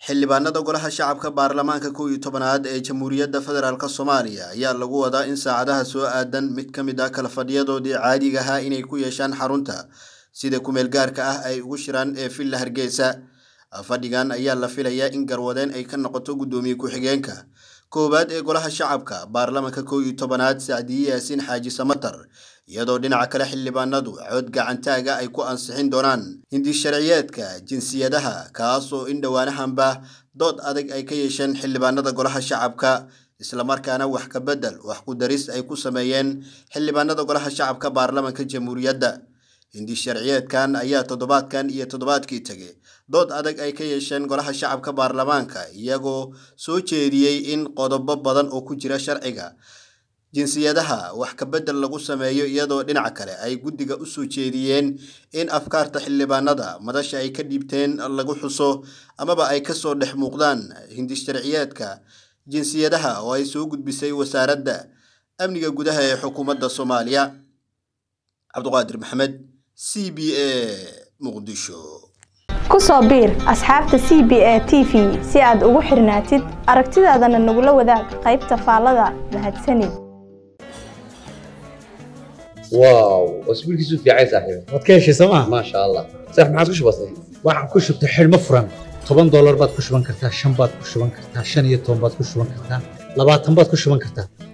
xildhibaanada golaha shacabka baarlamaanka kow iyo tobanaad ee jamhuuriyadda federaalk soomaaliya ayaa lagu wadaa in saacadaha soo aadan mid ka mid ah kala fadhiyadoodii caadiga ahaa inay ku yeeshaan xarunta sida kumeel gaarka ah ay ugu shiraan ee villa hargeysa fadhigan ayaa la filayaa in garwadeen ay ka noqoto guddoomiye ku-xigeenka koowaad ee golaha shacabka baarlamaanka kow iyo tobanaad sacdiye yaasiin xaaji samatar iyadoo dhinaca kale xildhibaanadu cod gacantaaga ay ku ansixin doonaan hindi sharciyeedka jinsiyadaha kaasoo in dhowaanahanba dood adag ay ka yeesheen xildhibaanada golaha shacabka islamarkaana wax ka bedel wax ku daris ay ku sameeyeen xildhibaanada golaha shacabka baarlamaanka jamhuuriyadda hindi sharciyeedkan ayaa toddobaadkan iyo toddobaadkii tegay dood adag ay ka yeesheen golaha shacabka baarlamaanka iyagoo soo jeediyey in qodobo badan oo ku jira sharciga jinsiyadaha wax ka bedel lagu sameeyo iyadoo dhinaca kale ay guddiga u soo jeediyeen in afkaarta xildhibaanada madasha ay ka dhiibteen lagu xuso amaba ay kasoo dhex muuqdaan hindi sharciyeedka jinsiyadaha oo ay soo gudbisay wasaaradda amniga gudaha ee xukuumadda soomaaliya cabdiqaadir maxamed c b a muqdisho ku soo biir asxaabta c b a t v si aad ugu xirnaatid aragtidaadana nagula wadaag qaybta faallada mahadsanid واو اسبوع كيسو في عايز صاحبي waad ka heshay sooma ما شاء الله صح ما عادش بسيط waxaan ku shubtay xidhmo furan toban doolar baad ku shuban kartaa shan baad ku shuban kartaa shan iyo toban baad ku shuban kartaa labaatan baad ku shuban kartaa